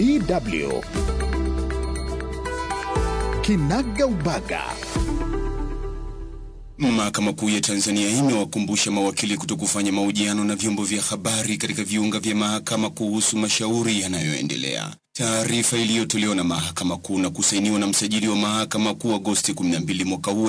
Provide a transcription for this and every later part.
DW Kinaga Ubaga. Mahakama Kuu ya Tanzania imewakumbusha mawakili kutokufanya mahojiano na vyombo vya habari katika viunga vya mahakama kuhusu mashauri yanayoendelea. Taarifa iliyotolewa na Mahakama Kuu na kusainiwa na msajili wa Mahakama Kuu Agosti 12 mwaka huu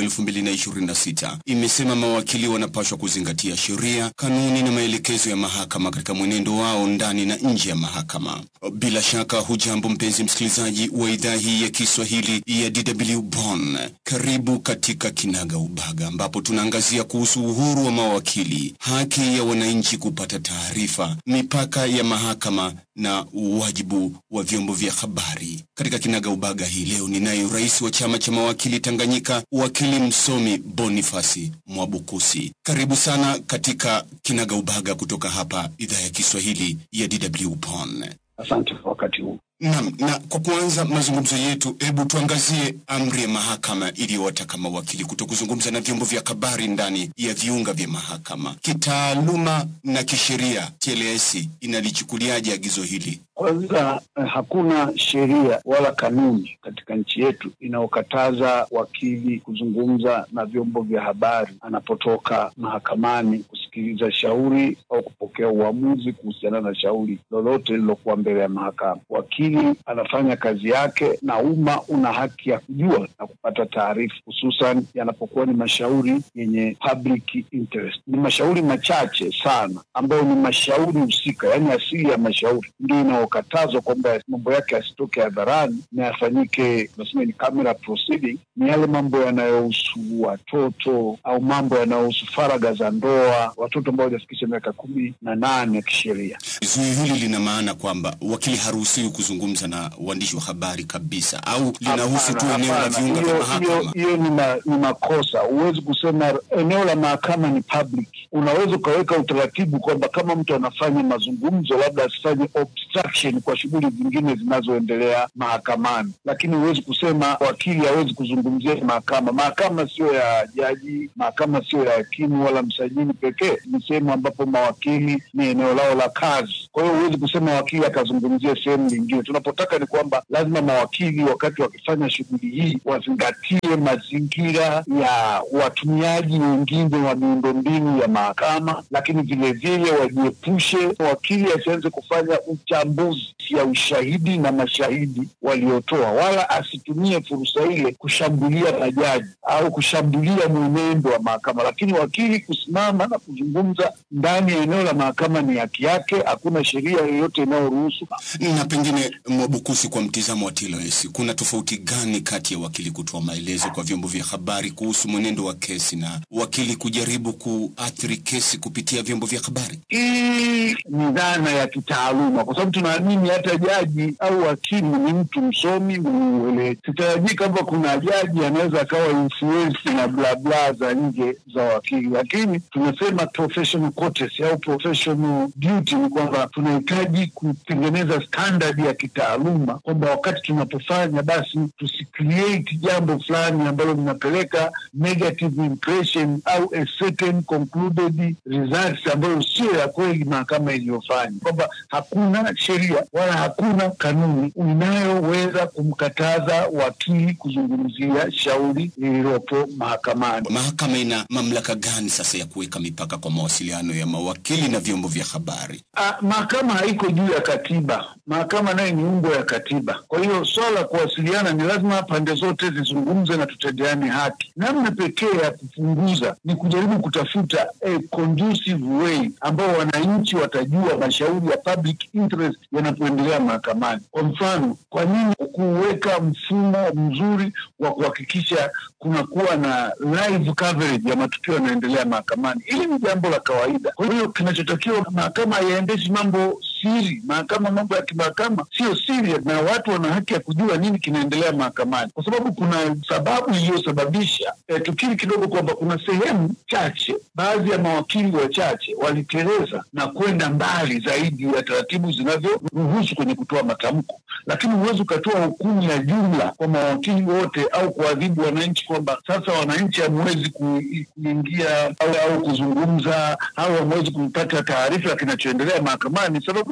2026 imesema mawakili wanapaswa kuzingatia sheria, kanuni na maelekezo ya mahakama katika mwenendo wao ndani na nje ya mahakama. Bila shaka, hujambo mpenzi msikilizaji wa idhaa hii ya Kiswahili ya DW Bonn. Karibu katika Kinaga Ubaga ambapo tunaangazia kuhusu uhuru wa mawakili, haki ya wananchi kupata taarifa, mipaka ya mahakama na wajibu wa vyombo vya habari. Katika Kinaga Ubaga hii leo ninaye rais wa chama cha mawakili Tanganyika, wakili msomi Bonifasi Mwabukusi. Karibu sana katika Kinaga Ubaga kutoka hapa idhaa ya Kiswahili ya DW Bonn. Asante kwa wakati huu. Naam, na kwa kuanza mazungumzo yetu, hebu tuangazie amri ya mahakama iliyowataka mawakili kuto kuzungumza na vyombo vya habari ndani ya viunga vya mahakama. Kitaaluma na kisheria, TLS inalichukuliaje agizo hili? Kwanza, eh, hakuna sheria wala kanuni katika nchi yetu inayokataza wakili kuzungumza na vyombo vya habari anapotoka mahakamani kusikiliza shauri au kupokea uamuzi kuhusiana na shauri lolote lililokuwa mbele ya mahakama. Wakili anafanya kazi yake na umma una haki ya kujua na kupata taarifa, hususan yanapokuwa ni mashauri yenye public interest. Ni mashauri machache sana ambayo ni mashauri husika, yaani asili ya mashauri ndio inayokatazwa kwamba mambo yake yasitoke hadharani na yafanyike, tunasema ni camera proceeding. Ni yale mambo yanayohusu watoto au mambo yanayohusu faragha za ndoa, watoto ambao hawajafikisha miaka kumi na nane ya kisheria. Zuio hili lina maana kwamba wakili haruhusiwi kuzungumza na waandishi wa habari kabisa, au linahusu tu Hapana, eneo la hapana. viunga vya Hiyo- hiyo- mahakama? Hiyo ni, ma, ni makosa. Huwezi kusema eneo la mahakama ni public. Unaweza ukaweka utaratibu kwamba kama mtu anafanya mazungumzo, labda asifanye obstruction kwa shughuli zingine zinazoendelea mahakamani, lakini huwezi kusema wakili hawezi kuzungumzia mahakama. Mahakama sio ya jaji, mahakama sio ya hakimu wala msajili pekee, ni sehemu ambapo mawakili ni eneo lao la kazi. Kwa hiyo huwezi kusema wakili akazungumzia sehemu nyingine. Tunapotaka ni kwamba lazima mawakili wakati wakifanya shughuli hii wazingatie mazingira ya watumiaji wengine wa miundombinu ya mahakama, lakini vilevile wajiepushe, wakili asianze kufanya uchambuzi ya ushahidi na mashahidi waliotoa, wala asitumie fursa ile kushambulia majaji au kushambulia mwenendo wa mahakama. Lakini wakili kusimama na kuzungumza ndani ya eneo la mahakama ni haki yake, hakuna sheria yoyote inayoruhusu Na pengine Mwabukusi, kwa mtizamo wa TLS, kuna tofauti gani kati ya wakili kutoa maelezo kwa vyombo vya habari kuhusu mwenendo wa kesi na wakili kujaribu kuathiri kesi kupitia vyombo vya habari? Hii ni dhana ya kitaaluma, kwa sababu tunaamini hata jaji au hakimu ni mtu msomi mwenye uelewa. Sitarajii kwamba kuna jaji anaweza akawa influence na bla bla za nje za wakili, lakini tunasema professional courtesy au professional duty ni kwamba tunahitaji kutengeneza standard ya kitaaluma, kwamba wakati tunapofanya basi tusicreate jambo fulani ambalo linapeleka negative impression au a certain concluded results ambayo sio ya kweli mahakama iliyofanya, kwamba hakuna sheria wala hakuna kanuni inayoweza kumkataza wakili kuzungumzia shauri lililopo mahakamani. Mahakama ina mamlaka gani sasa ya kuweka mipaka kwa mawasiliano ya mawakili na vyombo vya habari? Ah, mahakama haiko juu ya katiba. Mahakama naye ni umbo ya katiba. Kwa hiyo swala la kuwasiliana ni lazima pande zote zizungumze na tutendeane haki. Namna pekee ya kupunguza ni kujaribu kutafuta a conducive way ambao wananchi watajua mashauri ya public interest yanapoendelea mahakamani. Kwa mfano, kwa nini kuweka mfumo mzuri wa kuhakikisha kunakuwa na live coverage ya matukio yanayoendelea mahakamani? Hili ni jambo la kawaida. Kwa hiyo kinachotakiwa, mahakama haiendeshi mambo siri. Mahakama, mambo ya kimahakama sio siri, na watu wana haki ya kujua nini kinaendelea mahakamani, kwa sababu kuna sababu iliyosababisha eh, tukiri kidogo kwamba kuna sehemu chache, baadhi ya mawakili wachache waliteleza na kwenda mbali zaidi ya taratibu zinavyoruhusu kwenye kutoa matamko, lakini huwezi ukatoa hukumu ya jumla kwa mawakili wote au kuadhibu wananchi kwamba sasa wananchi hamwezi ku- kuingia au, au kuzungumza au hamwezi kupata taarifa ya kinachoendelea mahakamani, sababu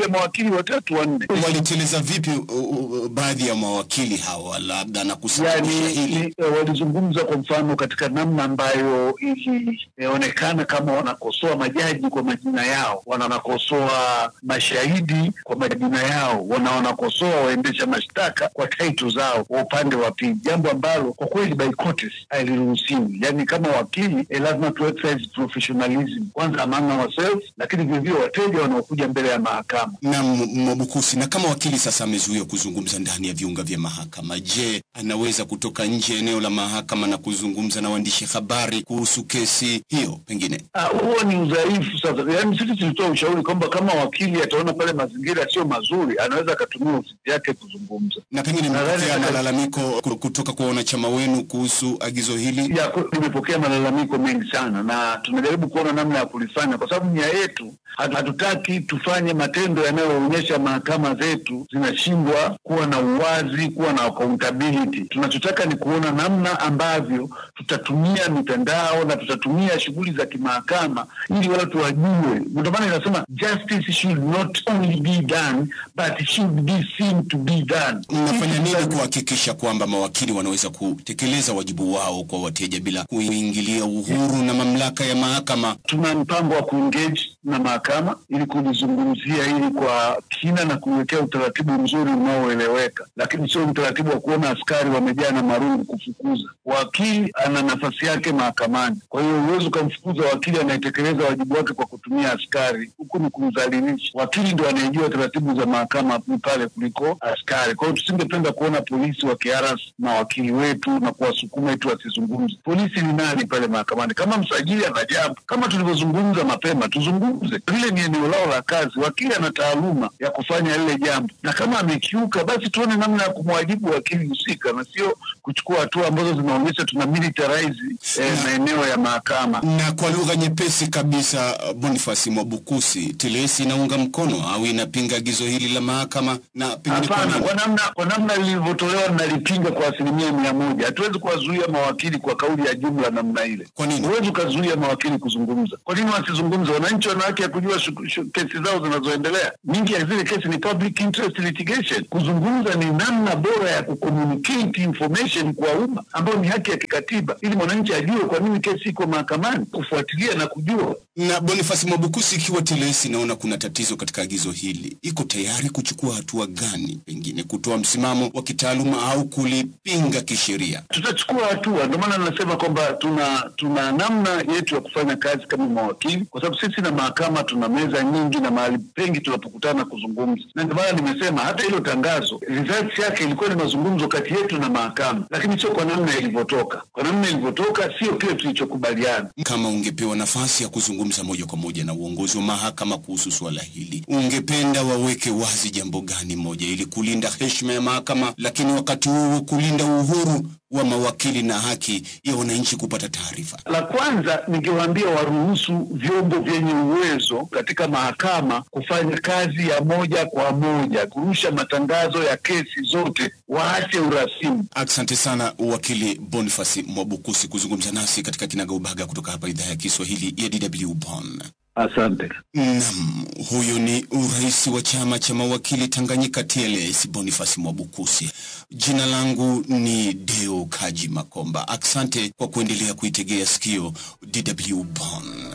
ya mawakili watatu wanne. Waliteleza vipi uh, uh, baadhi ya mawakili hawa labda na kusababisha Yani hili? ni, eh, walizungumza kwa mfano katika namna ambayo ilionekana kama wanakosoa majaji kwa majina yao, wanakosoa mashahidi kwa majina yao, wana wanakosoa waendesha mashtaka kwa taito zao kwa upande wa pili, jambo ambalo kwa kweli by courtesy haliruhusiwi. Yani kama wakili eh, lazima tu exercise professionalism kwanza among ourselves, lakini vilevile wateja wanaokuja mbele ya mahakama na M- Mwabukusi, na kama wakili sasa amezuiwa kuzungumza ndani ya viunga vya mahakama, je, anaweza kutoka nje ya eneo la mahakama na kuzungumza na waandishi habari kuhusu kesi hiyo pengine? Ah, huo ni udhaifu sasa. Yaani sisi tulitoa ushauri kwamba kama wakili ataona pale mazingira sio mazuri, anaweza akatumia ofisi yake kuzungumza. Na pengine Nadhani mmepokea hata- malalamiko ku- kutoka kwa wanachama wenu kuhusu agizo hili? Ya, ku- tumepokea malalamiko mengi sana na tunajaribu kuona namna ya kulifanya, kwa sababu nia yetu hatu- hatutaki tufanye matendo yanayoonyesha mahakama zetu zinashindwa kuwa na uwazi, kuwa na accountability. Tunachotaka ni kuona namna ambavyo tutatumia mitandao na tutatumia shughuli za kimahakama ili watu wajue. Ndio maana inasema justice should not only be done but should be seen to be done. Mnafanya nini Sisi- kuhakikisha kwamba mawakili wanaweza kutekeleza wajibu wao kwa wateja bila kuingilia uhuru na mamlaka ya mahakama? tuna mpango wa kuengage na mahakama ili kulizungumzia hili kwa kina na kuwekea utaratibu mzuri unaoeleweka, lakini sio utaratibu wa kuona askari wamejaa na marungu kufukuza. Wakili ana nafasi yake mahakamani, kwa hiyo huwezi ukamfukuza wakili anayetekeleza wajibu wake kwa kutumia askari, huku ni kumdhalilisha. Wakili ndo anayejua taratibu za mahakama pale kuliko askari. Kwa hiyo tusingependa kuona polisi wakiharas mawakili wetu na kuwasukuma eti wasizungumze. Polisi ni nani pale mahakamani? Kama msajili ana jambo, kama tulivyozungumza mapema, tuzungumze. Lile ni eneo lao la kazi, wakili ana taaluma ya kufanya lile jambo, na kama amekiuka, basi tuone namna ya kumwajibu wakili husika, na sio kuchukua hatua ambazo zinaonyesha tuna militarize eh, maeneo ya mahakama. Na kwa lugha nyepesi kabisa, Bonifasi Mwabukusi, TLS inaunga mkono au inapinga agizo hili la mahakama na pengine kwa Hapana, nini? kwa namna kwa namna lilivyotolewa nalipinga kwa asilimia mia moja. Hatuwezi kuwazuia mawakili kwa kauli ya jumla namna ile. Kwa nini? Huwezi ukazuia mawakili kuzungumza. Kwa nini wasizungumze? Wananchi wana haki ya kujua shu- shu- kesi zao zinazoendelea. Nyingi ya zile kesi ni public interest litigation. Kuzungumza ni namna bora ya kucommunicate information kwa umma, ambayo ni haki ya kikatiba, ili mwananchi ajue kwa nini kesi iko mahakamani, kufuatilia na kujua Na Bonifasi Mwabukusi, ikiwa TLS inaona kuna tatizo katika agizo hili, iko tayari kuchukua hatua gani, pengine kutoa msimamo wa kitaaluma au kulipinga kisheria? tutachukua hatua. Ndio maana nasema kwamba tuna tuna namna yetu ya kufanya kazi kama mawakili, kwa sababu sisi na mahakama tuna meza nyingi na mahali pengi tunapokutana kuzungumza, na ndio maana nimesema hata hilo tangazo results yake ilikuwa ni mazungumzo kati yetu na mahakama, lakini sio kwa namna ilivyotoka. Kwa namna ilivyotoka sio kile tulichokubaliana. Kama ungepewa nafasi ya kuzungumza moja kwa moja na uongozi wa mahakama kuhusu suala hili, ungependa waweke wazi jambo gani moja ili kulinda heshima ya mahakama, lakini wakati huo kulinda uhuru wa mawakili na haki ya wananchi kupata taarifa? La kwanza ningewaambia waruhusu vyombo vyenye uwezo katika mahakama kufanya kazi ya moja kwa moja, kurusha matangazo ya kesi zote, waache urasimu. Asante sana wakili Bonifasi Mwabukusi kuzungumza nasi katika Kinagaubaga kutoka hapa idhaa ya Kiswahili ya DW Bonn. Asante. Naam, huyu ni urais wa chama cha mawakili Tanganyika TLS Boniface Mwabukusi. Jina langu ni Deo Kaji Makomba. Asante kwa kuendelea kuitegea sikio DW Bonn.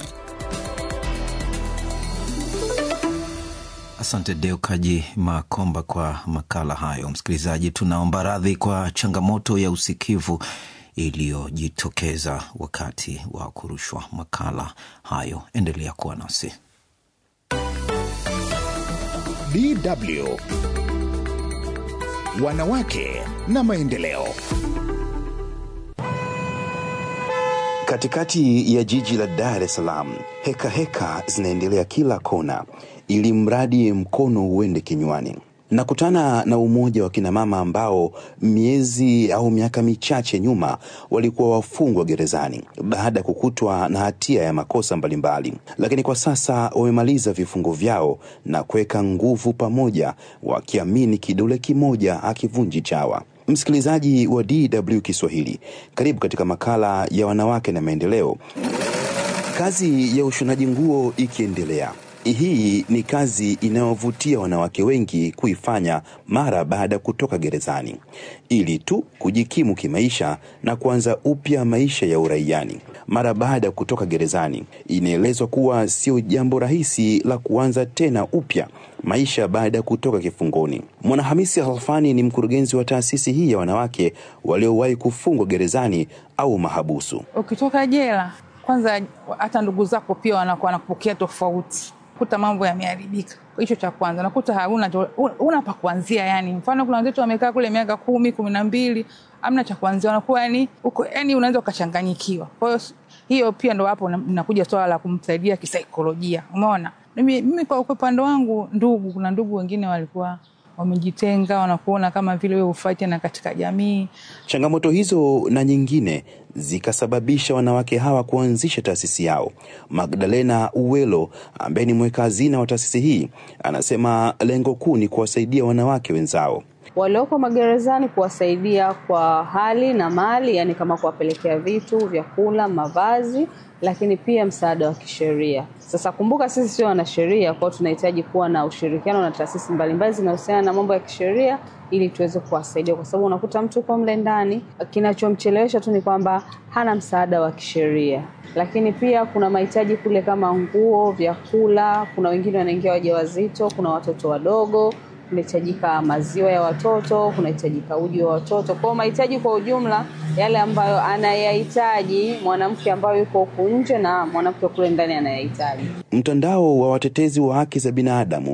Asante Deo Kaji Makomba kwa makala hayo. Msikilizaji, tunaomba radhi kwa changamoto ya usikivu iliyojitokeza wakati wa kurushwa makala hayo. Endelea kuwa nasi. DW Wanawake na Maendeleo. Katikati ya jiji la Dar es Salaam, heka heka zinaendelea kila kona, ili mradi mkono uende kinywani. Nakutana na umoja wa kinamama ambao miezi au miaka michache nyuma walikuwa wafungwa gerezani baada ya kukutwa na hatia ya makosa mbalimbali, lakini kwa sasa wamemaliza vifungo vyao na kuweka nguvu pamoja, wakiamini kidole kimoja hakivunji chawa. Msikilizaji wa DW Kiswahili, karibu katika makala ya wanawake na maendeleo. Kazi ya ushonaji nguo ikiendelea, Hii ni kazi inayovutia wanawake wengi kuifanya mara baada ya kutoka gerezani ili tu kujikimu kimaisha na kuanza upya maisha ya uraiani. Mara baada ya kutoka gerezani, inaelezwa kuwa sio jambo rahisi la kuanza tena upya maisha baada ya kutoka kifungoni. Mwanahamisi Halfani ni mkurugenzi wa taasisi hii ya wanawake waliowahi kufungwa gerezani au mahabusu. Ukitoka jela, kwanza hata ndugu zako pia wanakuwa wanakupokea tofauti, kuta mambo yameharibika. Hicho cha kwanza, nakuta hauna una pa kuanzia. Yani mfano kuna wenzetu wamekaa kule miaka kumi kumi na mbili amna cha kuanzia, wanakuwa yani uko yani unaweza ukachanganyikiwa. Kwa hiyo hiyo pia ndo hapo nakuja swala la kumsaidia kisaikolojia. Umeona, mimi, mimi kwa upande wangu, ndugu, kuna ndugu wengine walikuwa wamejitenga, wanakuona kama vile wewe hufai tena katika jamii. Changamoto hizo na nyingine zikasababisha wanawake hawa kuanzisha taasisi yao. Magdalena Uwelo ambaye ni mweka hazina wa taasisi hii anasema lengo kuu ni kuwasaidia wanawake wenzao walioko magerezani, kuwasaidia kwa hali na mali, yani kama kuwapelekea vitu, vyakula, mavazi, lakini pia msaada wa kisheria. Sasa kumbuka, sisi sio wanasheria, kwao tunahitaji kuwa na ushirikiano na taasisi mbalimbali zinahusiana na mambo ya kisheria ili tuweze kuwasaidia, kwa sababu unakuta mtu uko mle ndani, kinachomchelewesha tu ni kwamba hana msaada wa kisheria. Lakini pia kuna mahitaji kule kama nguo, vyakula, kuna wengine wanaingia wajawazito, kuna watoto wadogo kunahitajika maziwa ya watoto, kunahitajika uji wa watoto. Kwa mahitaji kwa ujumla yale ambayo anayahitaji mwanamke ambayo yuko huku nje na mwanamke kule ndani anayahitaji. Mtandao wa watetezi wa haki za binadamu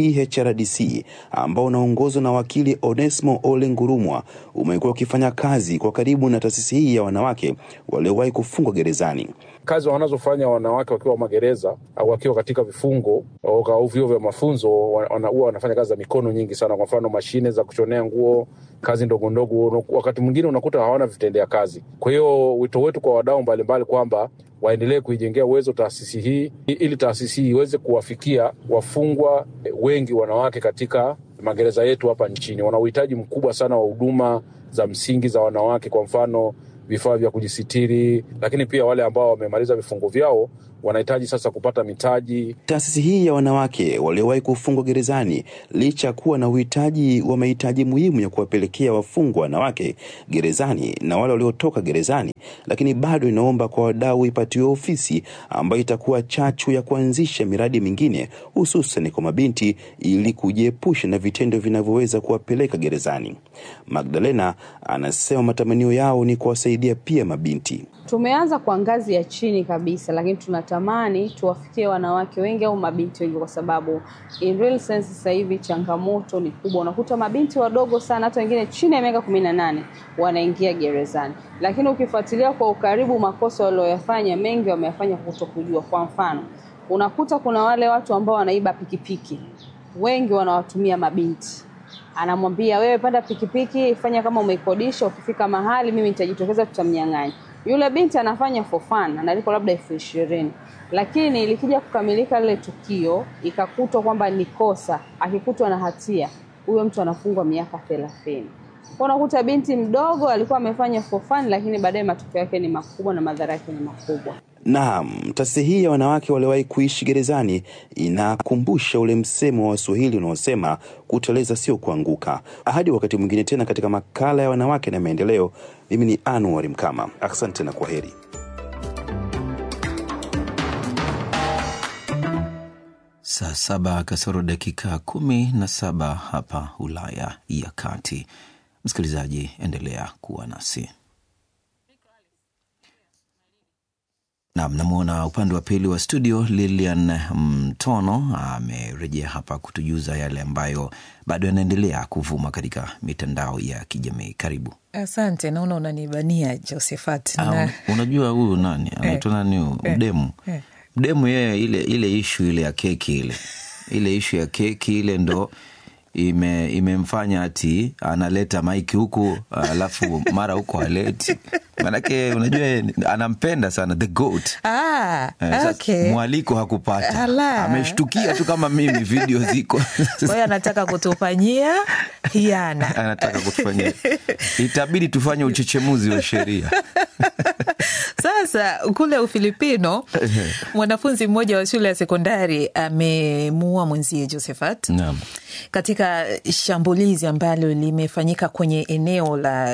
THRDC ambao unaongozwa na wakili Onesmo Ole Ngurumwa umekuwa ukifanya kazi kwa karibu na taasisi hii ya wanawake waliowahi kufungwa gerezani. Kazi wanazofanya wanawake wakiwa magereza au wakiwa katika vifungo au vyuo vya mafunzo, huwa wana, wanafanya kazi za mikono nyingi sana. Kwa mfano, mashine za kushonea nguo, kazi ndogo ndogo, wakati mwingine unakuta hawana vitendea kazi. Kwa hiyo wito wetu kwa wadau mbalimbali kwamba waendelee kuijengea uwezo taasisi hii ili taasisi hii iweze kuwafikia wafungwa wengi wanawake katika magereza yetu hapa nchini. Wana uhitaji mkubwa sana wa huduma za msingi za wanawake, kwa mfano vifaa vya kujisitiri, lakini pia wale ambao wamemaliza vifungo vyao wanahitaji sasa kupata mitaji. Taasisi hii ya wanawake waliowahi kufungwa gerezani, licha ya kuwa na uhitaji wa mahitaji muhimu ya kuwapelekea wafungwa wanawake gerezani na wale waliotoka gerezani, lakini bado inaomba kwa wadau ipatiwe ofisi ambayo itakuwa chachu ya kuanzisha miradi mingine, hususan kwa mabinti, ili kujiepusha na vitendo vinavyoweza kuwapeleka gerezani. Magdalena anasema matamanio yao ni kuwasaidia pia mabinti. Tumeanza kwa ngazi ya chini kabisa, lakini tunatamani tuwafikie wanawake wengi au mabinti wengi, kwa sababu in real sense sasa hivi changamoto ni kubwa. Unakuta mabinti wadogo sana, hata wengine chini ya miaka kumi na nane wanaingia gerezani, lakini ukifuatilia kwa ukaribu makosa walioyafanya, mengi wameyafanya kutokujua. Kwa mfano, unakuta kuna wale watu ambao wanaiba pikipiki, wengi wanawatumia mabinti anamwambia wewe, panda pikipiki, fanya kama umeikodisha, ukifika mahali mimi nitajitokeza, tutamnyang'anya. Yule binti anafanya for fun, analipwa labda elfu ishirini lakini likija kukamilika lile tukio ikakutwa kwamba ni kosa, akikutwa na hatia, huyo mtu anafungwa miaka thelathini. Unakuta binti mdogo alikuwa amefanya for fun, lakini baadaye matokeo yake ni makubwa na madhara yake ni makubwa. Naam, taasisi hii ya wanawake waliowahi kuishi gerezani inakumbusha ule msemo wa Waswahili unaosema kuteleza sio kuanguka. Hadi wakati mwingine tena katika makala ya wanawake na maendeleo, mimi ni Anuari Mkama. Asante na kwaheri. Saa saba kasoro dakika kumi na saba hapa Ulaya ya Kati. Msikilizaji, endelea kuwa nasi. Nam, namwona upande wa pili wa studio Lilian Mtono amerejea hapa kutujuza yale ambayo bado yanaendelea kuvuma katika mitandao ya kijamii. Karibu. Asante, naona unanibania Josephat. Ah, Na... unajua huyu nani anaitwa nani huyu eh, mdemu eh. mdemu yeye, ile ile ishu ile ya keki ile ile ishu ya keki ile ndo ime imemfanya ati analeta maiki huku alafu mara huko aleti manake unajua yeye anampenda sana the goat Ah, Eh, sasa okay. mwaliko hakupata Ala. ameshtukia tu kama mimi video ziko Kwa hiyo anataka kutufanyia hiana. anataka kutufanyia itabidi tufanye uchechemuzi wa sheria Sasa Sasa kule Ufilipino, mwanafunzi mmoja wa shule ya sekondari amemuua mwenzie Josephat Naam. katika shambulizi ambalo limefanyika kwenye eneo la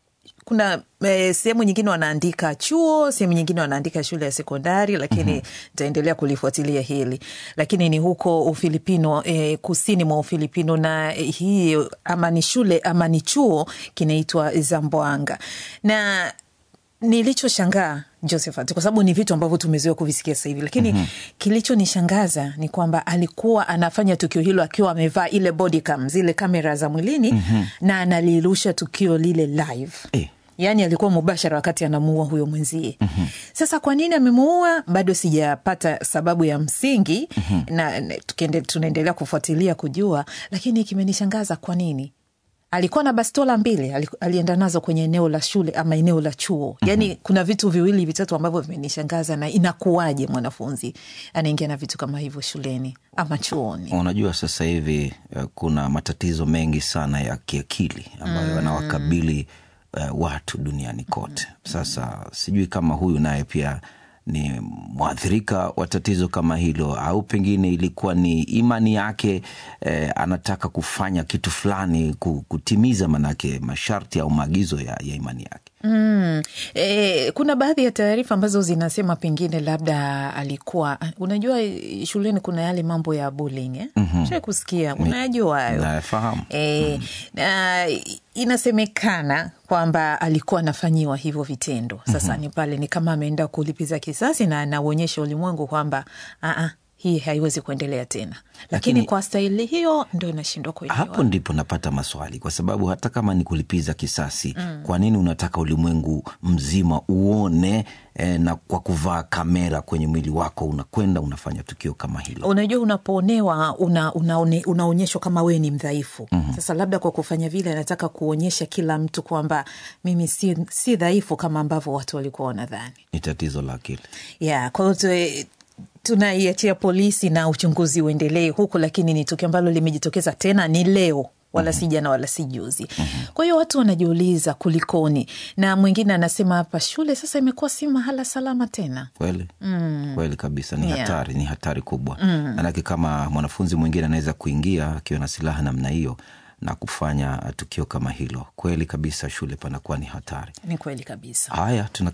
kuna eh, sehemu nyingine wanaandika chuo, sehemu nyingine wanaandika shule ya sekondari, lakini nitaendelea kulifuatilia hili, lakini ni huko Ufilipino, eh, kusini mwa Ufilipino, na eh, hii ama ni shule ama ni chuo kinaitwa Zamboanga na nilichoshangaa Josephat, kwa sababu ni vitu ambavyo tumezoea kuvisikia sasa hivi, lakini mm-hmm. kilichonishangaza ni kwamba alikuwa anafanya tukio hilo akiwa amevaa ile body cam, zile kamera za mwilini mm-hmm. na analirusha tukio lile live Eh. yaani alikuwa mubashara wakati anamuua huyo mwenzie mm-hmm. Sasa kwa nini amemuua bado sijapata sababu ya msingi mm-hmm. na, na tukiende- tunaendelea kufuatilia kujua, lakini kimenishangaza kwa nini alikuwa na bastola mbili ali- alienda nazo kwenye eneo la shule ama eneo la chuo yaani mm-hmm. kuna vitu viwili vitatu ambavyo vimenishangaza na inakuwaje mwanafunzi anaingia na vitu kama hivyo shuleni ama chuoni Unajua, sasa hivi eh, kuna matatizo mengi sana ya kiakili ambayo yanawakabili eh, watu duniani kote. Sasa sijui kama huyu naye pia ni mwathirika wa tatizo kama hilo, au pengine ilikuwa ni imani yake eh, anataka kufanya kitu fulani ku- kutimiza manake masharti au maagizo ya, ya imani yake. Mm. E, kuna baadhi ya taarifa ambazo zinasema pengine labda alikuwa unajua eh, shuleni kuna yale mambo ya bullying eh? mm-hmm. Shai kusikia unajua hayo Nafahamu. E, na inasemekana kwamba alikuwa anafanyiwa hivyo vitendo sasa mm-hmm. ni pale ni kama ameenda kulipiza kisasi na anauonyesha ulimwengu kwamba "Ah, ah, hii haiwezi kuendelea tena lakini, Lakini- kwa staili hiyo ndo inashindwa kuelewa hapo ndipo napata maswali kwa sababu hata kama ni kulipiza kisasi mm. kwa nini unataka ulimwengu mzima uone eh, na kwa kuvaa kamera kwenye mwili wako unakwenda unafanya tukio kama hilo unajua unapoonewa una, unaone, unaonyeshwa kama wewe ni mdhaifu mm-hmm. sasa labda kwa kufanya vile anataka kuonyesha kila mtu kwamba mimi si, si dhaifu kama ambavyo watu walikuwa wanadhani ni tatizo la akili yeah, kwa hiyo tu- tunaiachia polisi na uchunguzi uendelee huku lakini ni tukio ambalo limejitokeza tena ni leo wala si jana wala si juzi kwa hiyo watu wanajiuliza kulikoni na mwingine anasema hapa shule sasa imekuwa si mahala salama tena kweli mm. kweli kabisa ni Yeah. hatari ni hatari kubwa mm. manake kama mwanafunzi mwingine anaweza kuingia akiwa na silaha namna hiyo na kufanya tukio kama hilo kweli kabisa shule panakuwa ni hatari ni kweli kabisa haya tuna